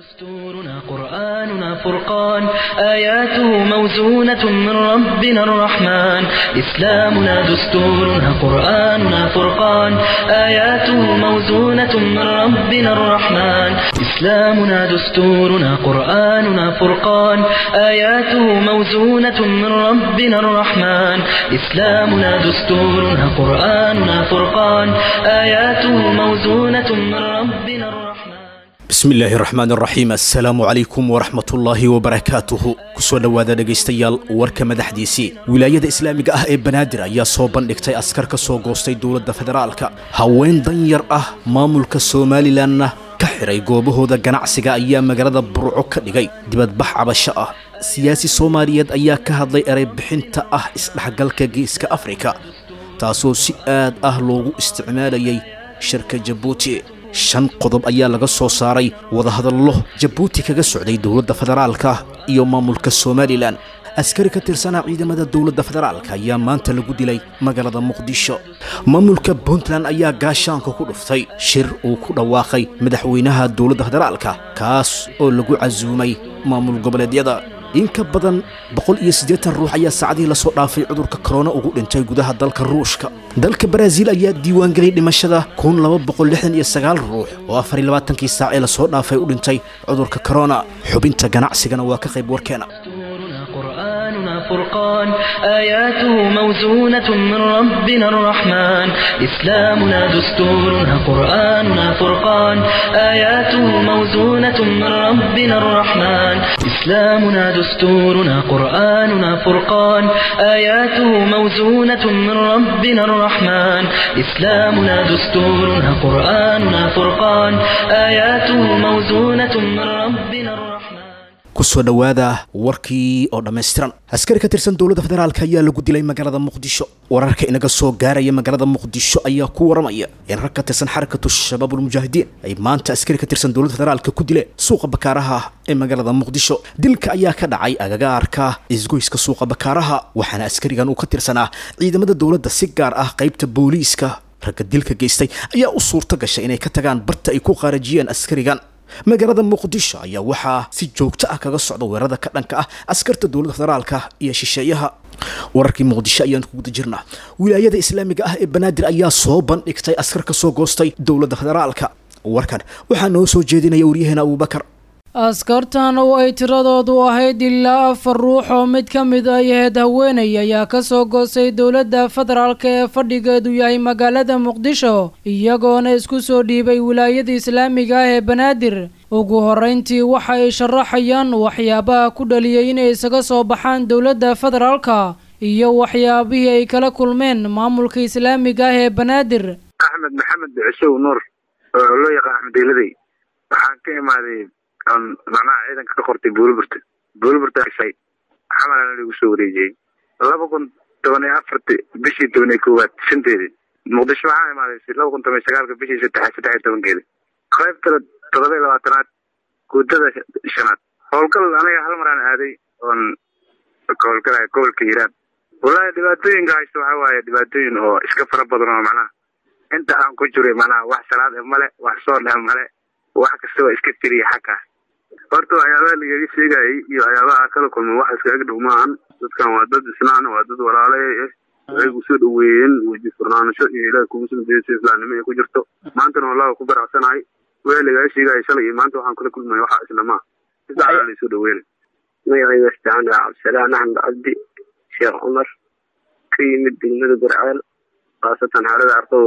دستورنا قرآننا فرقان آياته موزونة من ربنا الرحمن إسلامنا دستورنا قرآننا فرقان آياته موزونة من ربنا الرحمن إسلامنا دستورنا قرآننا فرقان آياته موزونة من ربنا الرحمن إسلامنا دستورنا قرآننا فرقان آياته موزونة من ربنا الرحمن bismi illaahi raxmaan raxiim assalaamu calaykum waraxmatullaahi wabarakaatuhu kusoo dhowaada dhegaystayaal warka madaxdiisii wilaayada islaamiga ah ee banaadir ayaa soo bandhigtay askar ka soo goostay dowladda federaalka haween danyar ah maamulka somalilanna ka xiray goobahooda ganacsiga ayaa magaalada burco ka dhigay dibadbax cabasho ah siyaasi soomaaliyeed ayaa ka hadlay ereybixinta ah isdhexgalka geeska afrika taasoo si aad ah loogu isticmaalayay shirka jabuuti shan qodob ayaa laga soo saaray wadahadallo jabuuti kaga socday dowladda federaalka iyo maamulka somalilan askari ka tirsanaa ciidamada dowladda federaalka ayaa maanta lagu dilay magaalada muqdisho maamulka puntland ayaa gaashaanka ku dhuftay shir uu ku dhawaaqay madaxweynaha dowladda federaalka kaas oo lagu casuumay maamul goboleedyada in ka badan boqol iyo siddeetan ruux ayaa saacadihii lasoo dhaafay cudurka korona ugu dhintay gudaha dalka ruushka dalka baraaziil ayaa diiwaangeliyay dhimashada kun laba boqol lixdan iyo sagaal ruux oo afar iyo labaatankii saac ee lasoo dhaafay u dhintay cudurka korona xubinta ganacsigana waa ka qayb warkeena دستورنا قرآننا فرقان آياته موزونة من ربنا الرحمن إسلامنا دستورنا قرآننا فرقان آياته موزونة من ربنا الرحمن إسلامنا دستورنا قرآننا فرقان آياته موزونة من ربنا الرحمن إسلامنا دستورنا قرآننا فرقان آياته موزونة من ربنا الرحمن kusoo dhowaada warkii oo dhammaystiran askari ka tirsan dowladda federaalka ayaa lagu dilay magaalada muqdisho wararka inaga soo gaaraya magaalada muqdisho ayaa ku waramaya in rag ka tirsan xarakatu shabaabulmujaahidiin ay maanta askari ka tirsan dowladda federaalka ku dileen suuqa bakaaraha ee magaalada muqdisho dilka ayaa ka dhacay agagaarka isgoyska suuqa bakaaraha waxaana askarigan uu ka tirsanaa ciidamada dowladda si gaar ah qaybta booliiska ragga dilka geystay ayaa u suurto gashay inay ka tagaan barta ay ku qaarajiyeen askarigan magaalada muqdisho ayaa waxaa si joogto ah kaga socda weerarada ka dhanka ah askarta dowladda federaalka iyo shisheeyaha wararkii muqdisho ayaan ku guda jirnaa wilaayada islaamiga ah ee banaadir ayaa soo bandhigtay askar ka soo goostay dowladda federaalka warkan waxaa noo soo jeedinaya waryaheena abuubakar askartan oo ay tiradoodu ahayd ilaa afar ruux oo mid ka mid ay ahayd haweenay ayaa ka soo goostay dowladda federaalka ee fadhigeedu yahay magaalada muqdisho iyagoona isku soo dhiibay wilaayada islaamiga ah ee banaadir ugu horrayntii waxa ay sharaxayaan waxyaabaha ku dhaliyay inay isaga soo baxaan dowladda federaalka iyo waxyaabihii ay kala kulmeen maamulka islaamiga ah ee banaadir axmed maxamed cisow nuur oo loo yaqaan axmed deyladay waxaan ka imaaday on macnaha ciidanka ka qortay buuliburta buuliburta shay xamalana lagu soo wareejiyey laba kun toban iyo afarti bishii toban iyo koowaad shanteedii muqdisho waxaan imaaday laba kun toban iyo sagaalka bishii saddex saddex iyo tobankeedi qaybtala todoba iyo labaatanaad guudada shanaad howlgal aniga hal maraan aaday oon howlgalaya gobolka hiiraan wallahi dhibaatooyinka haysta waxaa waaye dhibaatooyin oo iska fara badan oo macnaha inta aan ku jiray macnaha wax salaad e male wax soon e male wax kastaba iska tiriya xaggaas horta waxyaabaha lagaga sheegayay iyo waxyaabaha aan kala kulmay wax iskaga dhow maahan dadkan waa dad isnaan waa dad walaale ah waxay kusoo dhaweeyeen weji furnaansho iyo ilaah kugu sumdeysa islaamnimo ay ku jirto maantana wallahi ku baracsanahay wixii lagaga sheegaya shalay iyo maanta waxaan kala kulmaya waxa isla maa sidaa laysoo dhaweynay magacayga istaan waa cabdisalaan axmed cabdi sheekh cumar ka yimid degmada garceel khaasatan xerada arqow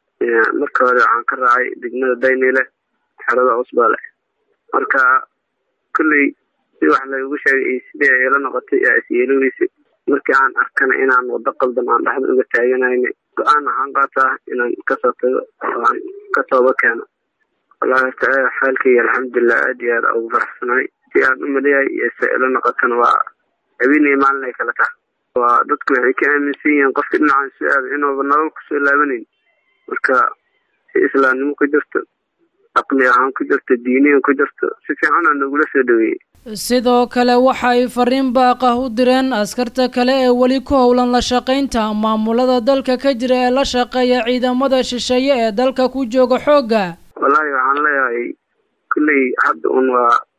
marka hore waxaan ka raacay degmada daynile xerada cusbale marka kolley si wax laygu sheegay iyo sidii ay ila noqotay aa isyeeloweysa markii aan arkana inaan wado qaldan aan dhexda uga taaganayna go-aan waxaan qaataa inaan kasoo tago oo aan ka tooba keeno wallahi horta xaalkayga alxamdulilah aad iyo aad ugu faraxsanahay si aan u maleeyahay iyo se ila noqotana waa habeenaya maalin ay kala taha waa dadku waxay ka aaminsan yihiin qofka dhinacan soo aada inuuba nolol kusoo laabanayn marka si islaamnimo ku jirto aqli ahaan ku jirto diiniyan ku jirto si fiican aa nagula soo dhaweeyey sidoo kale waxa ay fariin baaqah u direen askarta kale ee weli ku howlan la shaqaynta maamulada dalka ka jira ee la shaqeeya ciidamada shisheeye ee dalka ku jooga xoogga wallaahi waxaan leeyahay kulley hadda un waa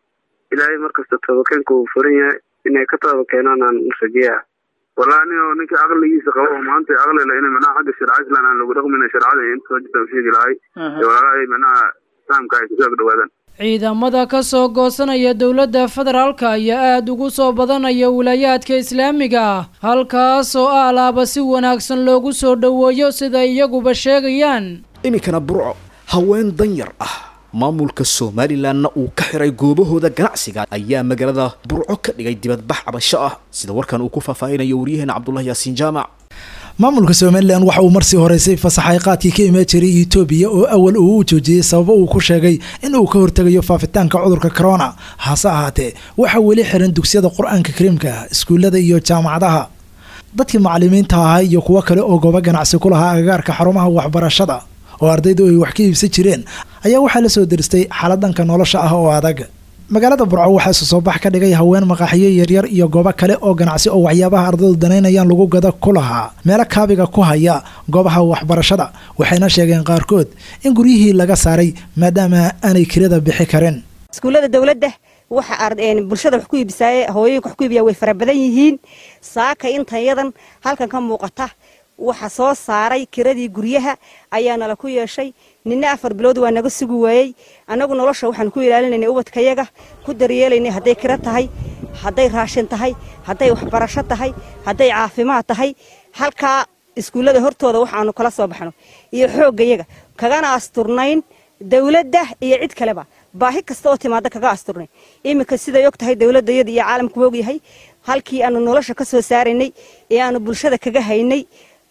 ilaahay markasta toobakeenka uu furan yahay inay ka tooba keenaan aan rajeeya wallahi nin oo ninka caqligiisa qabo oo maanta caqlila in manaha xagga sharca islam aan lagu dhaqmin sharcada inta wajibta sheegi lahay ee walaalahay manaha islaamka ay kusoo dhawaadaan ciidamada ka soo goosanaya dowladda federaalka ayaa aada ugu soo badanaya wilaayaadka islaamiga ah halkaas oo alaaba si wanaagsan loogu soo dhoweeyo sida iyaguba sheegayaan iminkana burco haween danyar ah maamulka somalilanna uu ka xiray goobahooda ganacsiga ayaa magaalada burco ka dhigay dibadbax cabasho ah sida warkan uu ku faahfaahinayo waryaheena cabdullahi yaasiin jaamac maamulka somalilan waxa uu marsii horeysay fasaxay qaadkii ka imaan jiray etoobiya oo awal uu u joojiyey sababo uu ku sheegay in uu ka hortegayo faafitaanka cudurka corona hase ahaatee waxaa weli xiran dugsiyada qur-aanka kariimka iskuullada iyo jaamacadaha dadkii macalimiinta ahaa iyo kuwo kale oo goobo ganacsi ku lahaa agagaarka xarumaha waxbarashada oo ardaydu ay wax ka iibsan jireen ayaa waxaa la soo deristay xaaladanka nolosha ah oo adag magaalada burco waxaa isu soo bax ka dhigay haween maqaaxiyo yaryar iyo goobo kale oo ganacsi oo waxyaabaha ardaydu danaynayaan lagu gada ku lahaa meelo kaabiga ku haya goobaha waxbarashada waxayna sheegeen qaarkood in guryihii laga saaray maadaama aanay kirada bixi karin iskuullada dowladda waxa bulshada wax ku iibisaaye hooyooyinka wax ku iibiyaa way fara badan yihiin saaka intayadan halkan ka muuqata waxa soo saaray kiradii guryaha ayaa nala ku yeeshay nina afar bilood waa naga sugi waayey annagu nolosha waxaan ku ilaalinaynay ubadkayaga ku daryeelaynay hadday kiro tahay hadday raashin tahay hadday waxbarasho tahay hadday caafimaad tahay halkaa iskuullada hortooda waxaanu kala soo baxno iyo xooggayaga kagana asturnayn dowladda iyo cid kaleba baahi kasta oo timaada kaga asturnayn iminka siday og tahay dowladdayada iyo caalamku ogyahay halkii aanu nolosha ka soo saaraynay ee aanu bulshada kaga haynay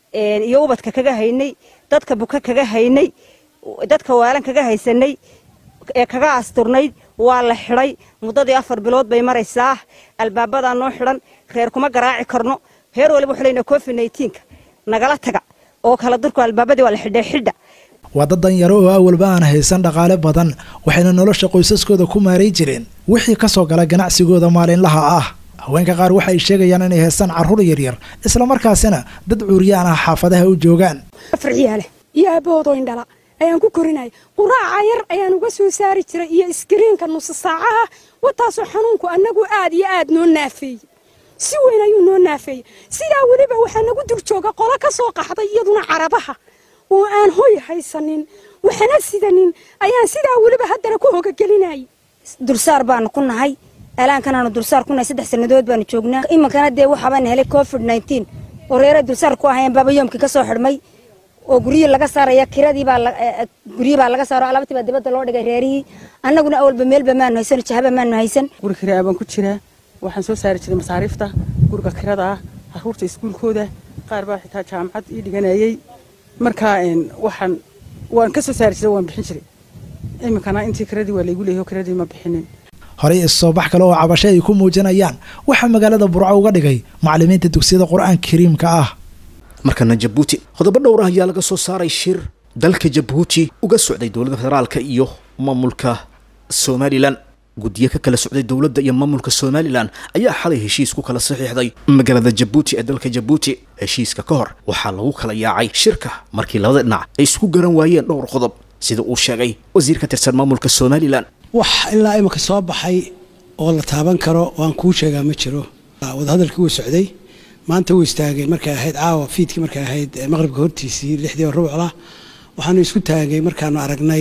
iyo ubadka kaga haynay dadka buka kaga haynay dadka waalan kaga haysanay ee kaga asturnayd waa la xidhay muddadii afar bilood bay maraysaa albaabadaa noo xidhan reer kuma garaaci karno heer waliba wuxuu leynaa covid naytiinka nagala taga oo kala durku albaabadii waa la xidhay xidha waa dad danyaro oo awalba aan haysan dhaqaale badan waxayna nolosha qoysaskooda ku maaray jireen wixii ka soo gala ganacsigooda maalinlaha ah haweenka qaar waxa ay sheegayaan inay haystaan carruur yaryar islamarkaasina dad cuuriyaan ah xaafadaha u joogaan farciyaale iyo aabahoodoo indhala ayaan ku korinaya quraaca yar ayaan uga soo saari jiray iyo iskariinka nusa saacaha wataasoo xanuunku annagu aad iyo aad noo naafeeyey si weyn ayuu noo naafeeyey sidaa weliba waxaa nagu dul jooga qolo ka soo qaxday iyaduna carabaha oo aan hoy haysanin waxana sidanin ayaan sidaa weliba haddana ku hogagelinayay dulsaar baanu ku nahay alaankanaanu dulsaar ku nahay saddex sannadood baanu joognaa iminkana dee waxaabaan helay covid nneteen oo reeray dulsaar ku ahayeen baabayoomkii ka soo xidhmay oo guryihii laga saaraya kiradii baa guryihii baa laga saaro alabtii baa dibadda loo dhigay reerihii annaguna awalba meelba maanu haysan jahaba maanu haysan guri kiraa baan ku jiraa waxaan soo saari jiray masaariifta guriga kirada ah caruurta iskuulkooda qaar baa xitaa jaamacad ii dhiganayay markaa waxaan waan ka soo saari jiray waan bixin jiray iminkana intii kiradii waa laygu leeyahay kiradii ma bixinin horey issoo bax kale oo cabasho ay ku muujinayaan waxaa magaalada burco uga dhigay macallimiinta dugsiyada qur-aanka kariimka ah markana jabuuti qodobo dhowr ah ayaa laga soo saaray shir dalka jabuuti uga socday dowladda federaalka iyo maamulka somalilan guddiyo ka kala socday dowladda iyo maamulka somalilan ayaa xalay heshiis ku kala saxiixday magaalada jabuuti ee dalka jabuuti heshiiska ka hor waxaa lagu kala yaacay shirka markii labada dhinac ay isku garan waayeen dhowr qodob sida uu sheegay wasiir ka tirsan maamulka somalilan wax ilaa imika soo baxay oo la taaban karo waan kuu sheegaa ma jiro wadahadalkii wuu socday maanta wuu istaagay markay ahayd caawa fiidkii markay ahayd maqribka hortiisii lixdii oo rubucla waxaanu isku taagay markaanu aragnay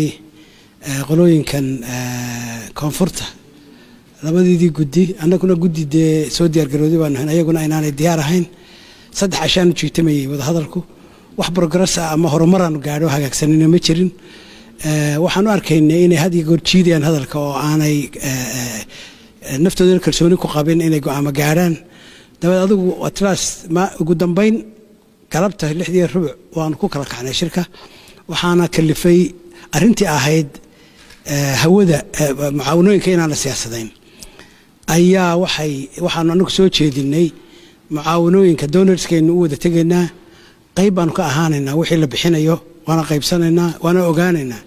qolooyinkan koonfurta labadeedii guddi annaguna guddi dee soo diyaargarooday baanu hayn ayaguna inaanay diyaar ahayn saddex cashaanu jiitamayay wadahadalku wax progress ah ama horumaraanu gaadho hagaagsanina ma jirin waxaan u arkaynay inay had iyo goor jiidayaan hadalka oo aanay naftoodana kalsooni ku qabin inay go-aamo gaadhaan dabeed adigu atlas ma ugu dambayn galabta lixdii rubuc waanu ku kala kacnay shirka waxaana kalifay arrintii ahayd hawada mucaawanooyinka inaan la siyaasadayn ayaa waxay waxaanu anagu soo jeedinay mucaawanooyinka donarskeenu u wada tegaynaa qayb baanu ka ahaanaynaa wixii la bixinayo waana qaybsanaynaa waana ogaanaynaa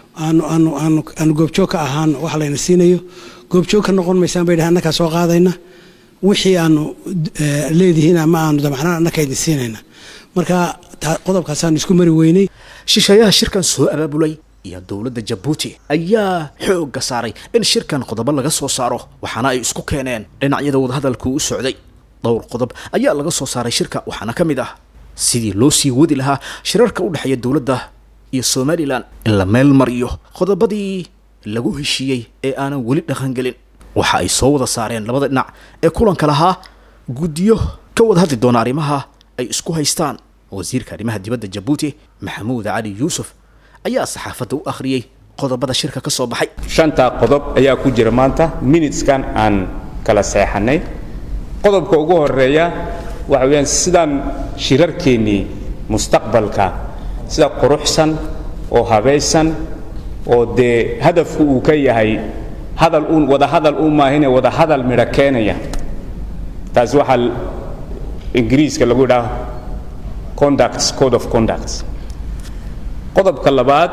aanu goobjoog ka ahaano wax layna siinayo goobjoog ka noqon maysaan bay dhahay annakaa soo qaadayna wixii aanu leedihiin ama aanu damacnaan annaka idin siinayna marka qodobkaasaanu isku mari weynay shisheeyaha shirkan soo abaabulay iyo dowladda jabuuti ayaa xoogga saaray in shirkan qodobo laga soo saaro waxaana ay isku keeneen dhinacyada wadahadalku u socday dhowr qodob ayaa laga soo saaray shirka waxaana ka mid ah sidii loo sii wadi lahaa shirarka u dhexeeya dowladda iyo somalilan in la meel mariyo qodobadii lagu heshiiyey ee aanan weli dhaqangelin waxa ay soo wada saareen labada dhinac ee kulanka lahaa guddiyo ka wada hadli doona arrimaha ay isku haystaan wasiirka arrimaha dibadda jabuuti maxamuud cali yuusuf ayaa saxaafadda u akhriyey qodobada shirka ka soo baxay shanta qodob ayaa ku jira maanta minuteskan aan kala seexanay qodobka ugu horeeya waxa weeyaan sidaan shirarkeennii mustaqbalka sida quruxsan oo habaysan oo dee hadafku uu ka yahay hadal uun wada hadal u maahine wada hadal midho keenaya taasi waxaa ingiriiska lagu idhaha conducts code of conducts qodobka labaad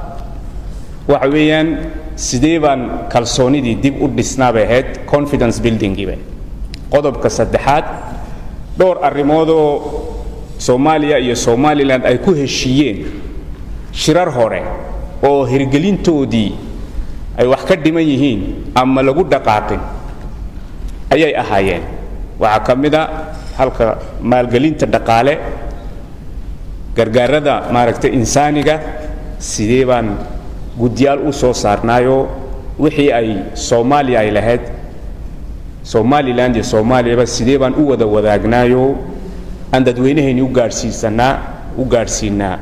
waxa weeyaan sidee baan kalsoonidii dib u dhisnaa bay ahayd confidence buildingiiba qodobka saddexaad dhowr arrimoodoo soomaaliya iyo somalilan ay ku heshiiyeen shirar hore oo hirgelintoodii ay wax ka dhiman yihiin ama lagu dhaqaaqin ayay ahaayeen waxaa ka mid a halka maalgelinta dhaqaale gargaarada maaragtay insaaniga sidee baan guddiyaal u soo saarnaayoo wixii ay soomaaliya ay lahayd somalilan iyo soomaaliyaba sidee baan u wada wadaagnaayoo aan dadweynahayni u gaadhsiisanaa u gaadhsiinaa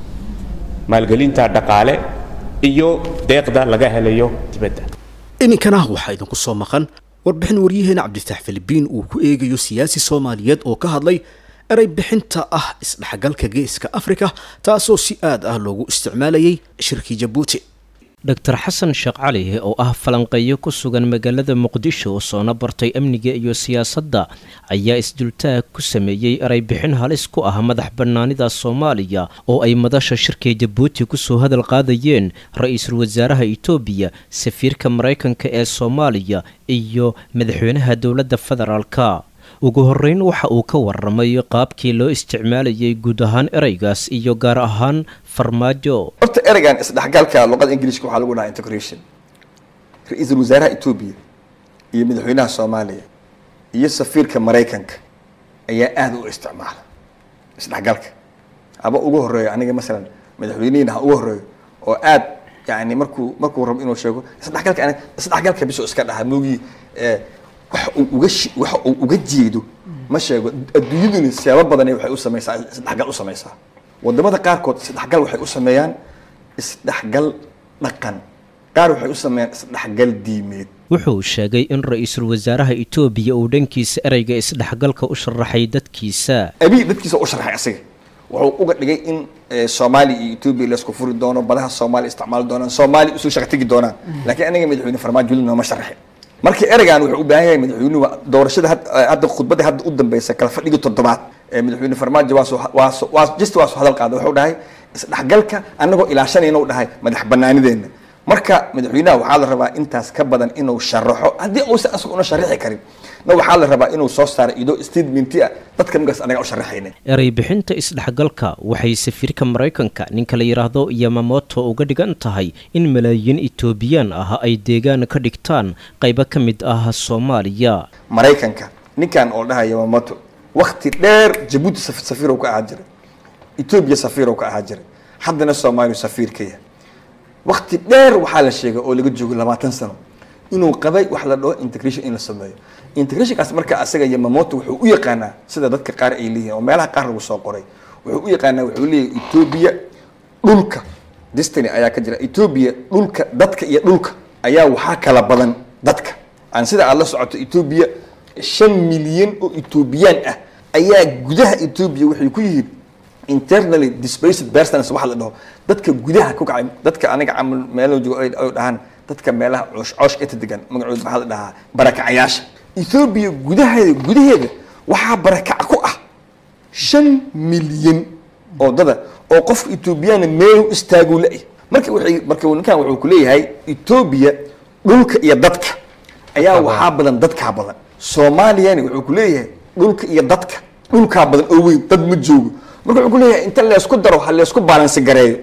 maalgelinta dhaqaale iyo deeqda laga helayo dibadda iminkana waxaa idinku soo maqan warbixin waryaheena cabdifatax filibiin uu ku eegayo siyaasi soomaaliyeed oo ka hadlay eray bixinta ah isdhexgalka geeska afrika taasoo si aad ah loogu isticmaalayay shirkii jabuuti dor xasan sheekh cali oo ah falanqeeyo ku sugan magaalada muqdisho soona bartay amniga iyo siyaasadda ayaa isdultaag ku sameeyey ereybixin halis ku ah madax bannaanida soomaaliya oo ay madasha shirka jabuuti kusoo hadal qaadayeen ra-iisul wasaaraha itoobiya safiirka maraykanka ee soomaaliya iyo madaxweynaha dowladda federaalka ugu horreyn waxa uu ka warramay qaabkii loo isticmaalayay guud ahaan ereygaas iyo gaar ahaan farmaajo horta ereygan isdhexgalka luqada ingiliishka waxaa lagu dhahaa integration ra-iisul wasaaraha etoobiya iyo madaxweynaha soomaaliya iyo safiirka maraykanka ayaa aada u isticmaala isdhexgalka haba ugu horeeyo aniga masalan madaxweynihiina ha ugu horeeyo oo aad yani markuu markuu rabo inuu sheego isdhexgalka aniga isdhexgalka biso iska dhaha moogii wax uu uga waxa uu uga jeedo ma sheego adduunyaduna siyaabo badan waxay u samaysaa isdhexgal u samaysaa wadamada qaarkood isdhexgal waxay u sameeyaan isdhexgal dhaqan qaar waxay u sameeyaan isdhexgal diimeed wuxuu sheegay in ra-iisul wasaaraha etoobiya uu dhankiisa ereyga isdhexgalka u sharaxay dadkiisa abii dadkiisa u sharaxay asiga wuxuu uga dhigay in soomaaliya iyo etoobiya laysku furi doono badaha soomaaliya isticmaali doonaan soomaaliya usoo shaqa tegi doonaan laakiin aniga madaxweyne farmaajo weli nooma sharaxin marka ereygan wuxuu u baahan yahay madaxweynuhu doorashada hadda khudbadda hadda u dambeysa kala fadhigii toddobaad madaxweyne farmaajo waa waa just waa soo hadal qaaday wuxuu dhahay isdhexgalka annagoo ilaashanayna u dhahay madax banaanideenna marka madaxweynaha waxaa la rabaa intaas ka badan inuu sharaxo haddii uusan asaga una sharaxi karin na waxaa la rabaa inuu soo saaro idoo statementi ah dadka markaas anaga u sharaxayna erey bixinta isdhexgalka waxay safiirka maraykanka ninka la yidhaahdo yamamoto uga dhigan tahay in malaayiin etoobiyaan ah ay deegaan ka dhigtaan qaybo ka mid ah soomaaliya maraykanka ninkan oo dhaha yamamoto wakti dheer jabuuti safiirow ka ahaa jiray etoobiya safiirow ka ahaa jiray haddana soomaaliya safiir ka yahay wakti dheer waxaa la sheegay oo laga joogo labaatan sano inuu qabay wax la dhaho integration in la sameeyo integrationkaas marka asaga yamamoto wuxuu u yaqaanaa sida dadka qaar ay leeyihin oo meelaha qaar lagu soo qoray wuxuu u yaqaanaa wuxuu leeyahay etoobiya dhulka destiny ayaa ka jira etoobiya dhulka dadka iyo dhulka ayaa waxaa kala badan dadka aan sida aad la socoto etoobiya shan milyan oo etoobiyaan ah ayaa gudaha etoobiya waxay ku yihiin internally displaced persons waxa la dhaho dadka gudaha ku kacay dadka aniga camal meelo joogo ay dhahaan dadka meelaha coosh coosh inta degan magacood maxaa la dhahaa barakacayaasha ethoobiya gudaheeda gudaheeda waxaa barakac ku ah shan milyan oo dada oo qofka ethoobiyaana meel istaaguu la-ay marka waxay marka ninkan wuxuu ku leeyahay etoobiya dhulka iyo dadka ayaa waxaa badan dadkaa badan soomaaliyana wuxuu ku leeyahay dhulka iyo dadka dhulkaa badan oo weyn dad ma joogo marka wuxuu ku leeyahay inta leysku daro ha leysku baalansi gareeyo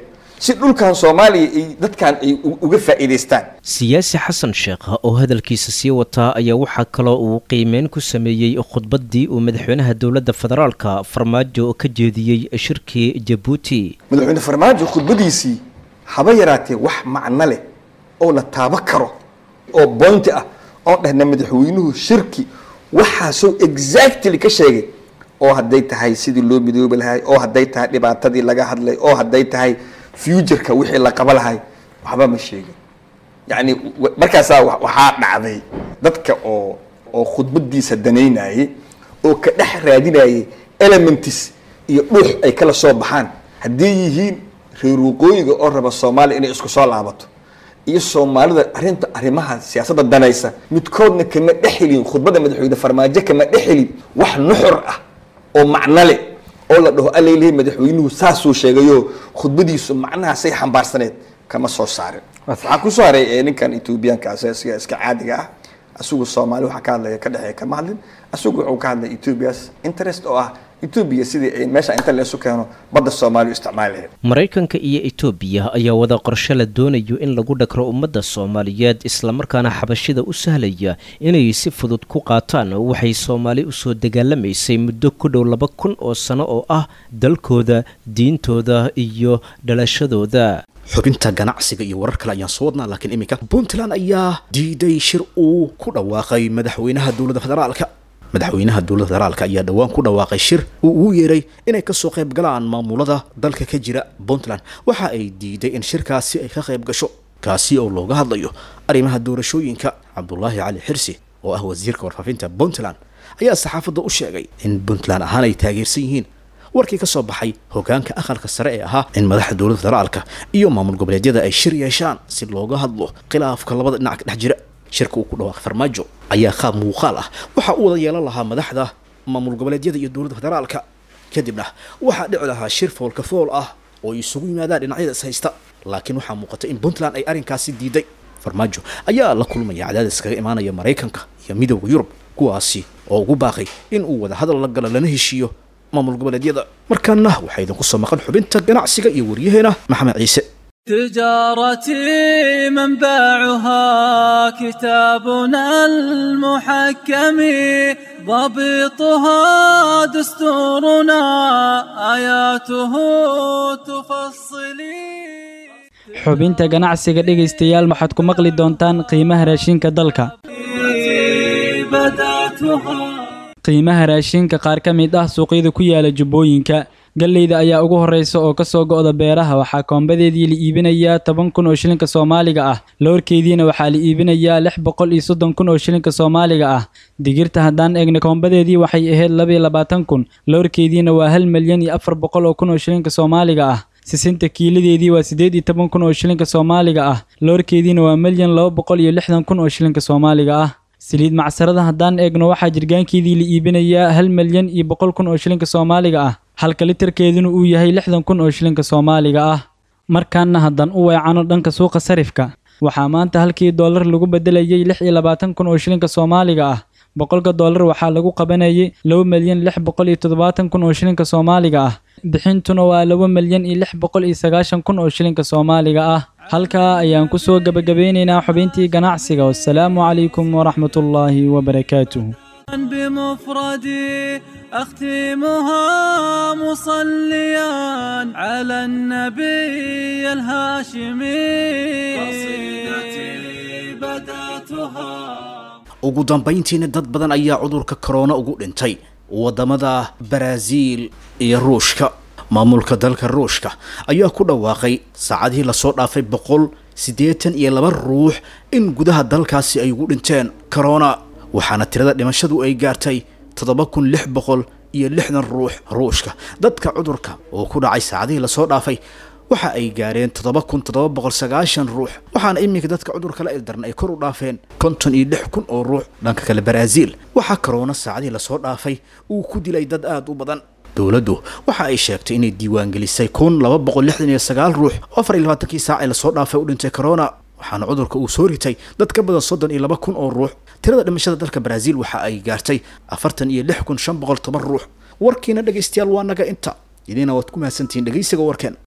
si dhulkan soomaaliya ay dadkan ay uga faa'iidaystaan siyaasi xasan sheekh oo hadalkiisa sii wataa ayaa waxaa kaloo uu qiimeyn ku sameeyey khudbaddii uu madaxweynaha dowladda federaalka farmaajo ka jeediyey shirkii jabuuti madaxweyne farmaajo khudbadiisii haba yaraatee wax macno leh oo la taabo karo oo boynti ah oon dhahna madaxweynuhu shirki waxaasoo exactly ka sheegay oo hadday tahay sidii loo midoobi lahay oo hadday tahay dhibaatadii laga hadlay oo hadday tahay futureka wixii la qaba lahay waxba ma sheegin yacni markaasaa waxaa dhacday dadka oo oo khudbadiisa danaynayay oo ka dhex raadinayay elements iyo dhuux ay kala soo baxaan hadday yihiin reer waqooyiga oo raba soomaaliya inay isku soo laabato iyo soomaalida arrinta arrimaha siyaasadda danaysa midkoodna kama dhexelin khudbadda madaxweyne farmaajo kama dhexelin wax nuxur ah oo macno leh oo la dhaho allaylehi madaxweynuhu saasuu sheegayo khudbadiisu macnahaasay xambaarsaneed kama soo saarin waxaa kusoo haray ee ninkan etoobiyaanka asiga iska caadiga ah asigu soomaali waxa ka hadlaya ka dhexeeya kama hadlin asigu wuxuu ka hadlay ethoobias interest oo ah etoobiya sidii ay meesha inta leesu keeno badda soomaaliya isticmaali lahayd maraykanka iyo etoobiya ayaa wada qorshe la doonayo in lagu dhagro ummadda soomaaliyeed islamarkaana xabashida u sahlaya inay si fudud ku qaataan waxay soomaali usoo dagaalamaysay muddo ku dhow laba kun oo sano oo ah dalkooda diintooda iyo dhalashadooda xubinta ganacsiga iyo warar kale ayaan soo wadnaa laakiin iminka puntland ayaa diiday shir uu ku dhawaaqay madaxweynaha dowladda federaalka madaxweynaha dowladda federaalka ayaa dhowaan ku dhawaaqay shir uu ugu yeeray inay kasoo qayb galaan maamulada dalka ka jira puntland waxa ay diiday in shirkaasi ay ka qayb gasho kaasi oo looga hadlayo arrimaha doorashooyinka cabdulaahi cali xirsi oo ah wasiirka warfaafinta puntland ayaa saxaafadda u sheegay in puntland ahaan ay taageersan yihiin warkii ka soo baxay hogaanka aqalka sare ee ahaa in madaxda dowladda federaalka iyo maamul goboleedyada ay shir yeeshaan si looga hadlo khilaafka labada dhinac ka dhex jira shirka uu ku dhawaaqay farmaajo ayaa qaab muuqaal ah waxaa u wada yeelan lahaa madaxda maamul goboleedyada iyo dowladda federaalka kadibna waxaa dhici lahaa shir foolka fool ah oo ay isugu yimaadaan dhinacyada is haysta laakiin waxaa muuqata in puntland ay arrinkaasi diiday farmaajo ayaa la kulmaya cadaadis kaga imaanaya maraykanka iyo midowda yurub kuwaasi oo ugu baaqay in uu wada hadal la galo lana heshiiyo maamul goboleedyada markaana waxaa idinku soo maqan xubinta ganacsiga iyo waryaheena maxamed ciise تجارتي منبعها كتابنا المحكم ضبطها دستورنا آياته تفصلي xubinta ganacsiga dhegaystayaal waxaad ku maqli doontaan qiimaha raashinka dalka qiimaha raashinka qaar ka mid ah suuqyada ku yaala jubbooyinka galleyda ayaa ugu horreysa oo ka soo go'da beeraha waxaa koombadeedii la iibinayaa toban kun oo shilinka soomaaliga ah loorkeediina waxaa la iibinayaa lix boqol iyo soddon kun oo shilinka soomaaliga ah digirta haddaan eegna koombadeedii waxay ahayd labiyo labaatan kun loorkeediina waa hal milyan iyo afar boqol oo kun oo shilinka soomaaliga ah sisinta kiiladeedii waa siddeed iyo toban kun oo shilinka soomaaliga ah loorkeediina waa milyan laba boqol iyo lixdan kun oo shilinka soomaaliga ah saliid macsarada haddaan eegno waxaa jirgaankeedii la iibinayaa hal milyan iyo boqol kun oo shilinka soomaaliga ah halka litarkeeduna uu yahay lixdan kun oo shilinka soomaaliga ah markaana haddaan u weecano dhanka suuqa sarifka waxaa maanta halkii doolar lagu bedelayay lix iyo labaatan kun oo shilinka soomaaliga ah boqolka doolar waxaa lagu qabanayay laba milyan lix boqol iyo toddobaatan kun oo shilinka soomaaliga ah bixintuna waa laba milyan iyo lix boqol iyo sagaashan kun oo shilinka soomaaliga ah halkaa ayaan ku soo gebagabeynaynaa xubintii ganacsiga wassalaamu calaykum waraxmatullaahi wabarakaatuh بمفردي أختمها مصليا على النبي الهاشمي قصيدتي بدأتها ugu dambayntiina dad badan ayaa cudurka korona ugu dhintay waddamada baraaziil iyo ruushka maamulka dalka ruushka ayaa ku dhawaaqay saacadihii lasoo dhaafay boqol siddeetan iyo laba ruux in gudaha dalkaasi ay ugu dhinteen korona waxaana tirada dhimashadu ay gaartay toddoba kun lix boqol iyo lixdan ruux ruushka dadka cudurka oo ku dhacay saacadihii lasoo dhaafay waxa ay gaareen toddoba kun toddoba boqol sagaashan ruux waxaana iminka dadka cudurka la ildaran ay kor u dhaafeen konton iyo lix kun oo ruux dhanka kale baraaziil waxaa karoona saacadihii lasoo dhaafay uu ku dilay dad aada u badan dowladdu waxa ay sheegtay inay diiwaangelisay kun laba boqol lixdan iyo sagaal ruux oo afar iyo labaatankii saac ee lasoo dhaafay u dhintay corona waxaana cudurka uu soo ritay dad ka badan soddon iyo laba kun oo ruux tirada dhimashada dalka baraaziil waxa ay gaartay afartan iyo lix kun shan boqol toban ruux warkiina dhegaystayaal waa naga inta idina waad ku mahadsantihiin dhegaysiga warkeen